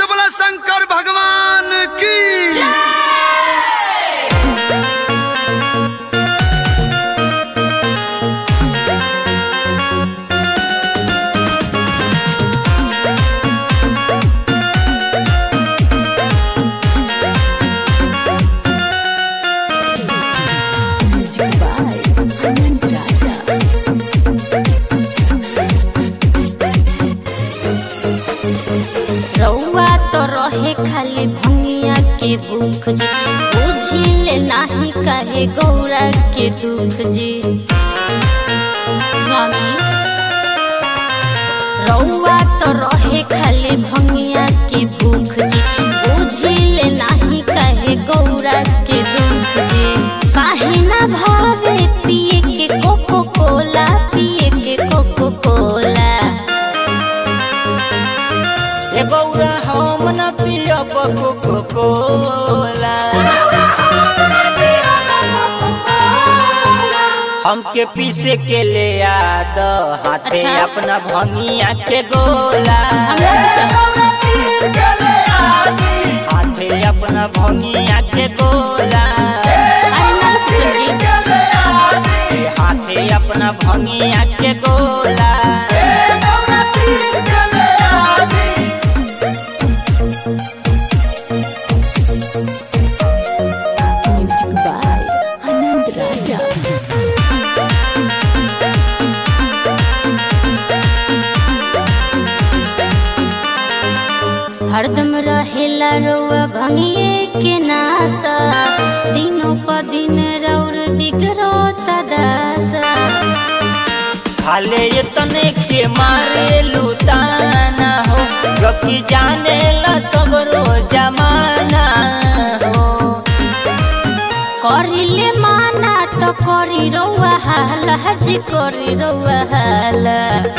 से बोला शंकर भगवान की रउआ तो रहे खाली भंगिया के भूख जी बुझिले नाही कहे गौरा के दुख जी स्वामी रउआ तो रहे खाली भंगिया के भूख जी बुझिले नाही कहे गौरा के दुख जी काहे ना भावे पिए के कोको कोला पिए के कोको कोला ए गौरा हम न पियब कोको कोला हमके पीसे के ले याद हाथे अच्छा। अपना भंगिया के गोला हमरा पसंद हाथे अपना भंगिया के गोला अरे ना पसंद जी हाथे अपना भंगिया के गोला Music by Anand Raja. हरदम रहेला रउआ भंगिए के नासा दिनों प दिन रौर बिगड़ो तदासा खाले ये तने के मारे लुटाना हो रखी जाने ला सगरो जमाना हो करिले माना तो करी रउआ हाला जी करी रउआ हाला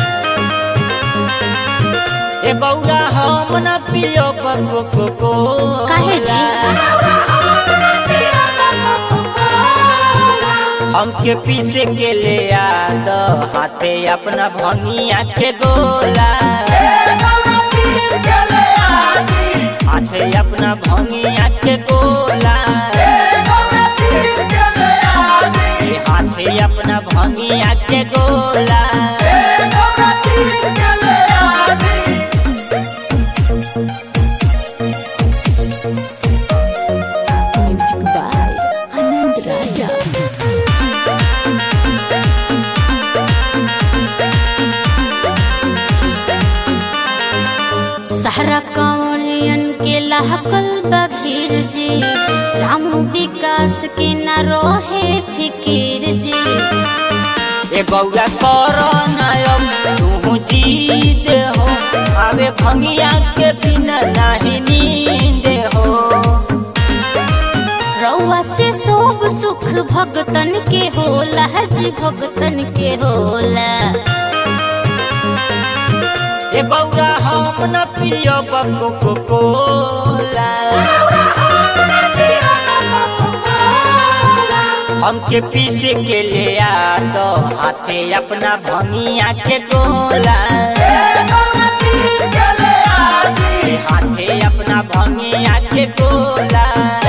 ए गौरा हम न पियो कोको कोला काहे जी हमके पीसे के ले याद हाथे अपना भंगिया के गोला हाथे अपना भंगिया के गोला हाथे अपना भंगिया के गोला Music by Anand Raja. सहरा कंवरियन के लहकल बकीर जी राम विकास के न रोहे फिकीर जी ए गौरा करो नयम तू जीत हो आवे भंगिया के बिना नहीं नींद हो रउआ से सोग सुख भगतन के होला जी भगतन के होला ए गौरा हम न पियो कोको कोला हमके पीसे के ले याद हाथे अपना भंगिया के गोला हाथे अपना भंगिया के गोला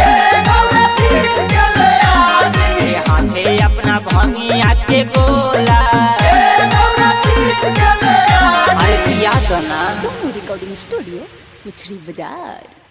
हाथे अपना भंगिया के गोला अरे पिया दो ना Sonu Recording Studio, Puchri Bazaar.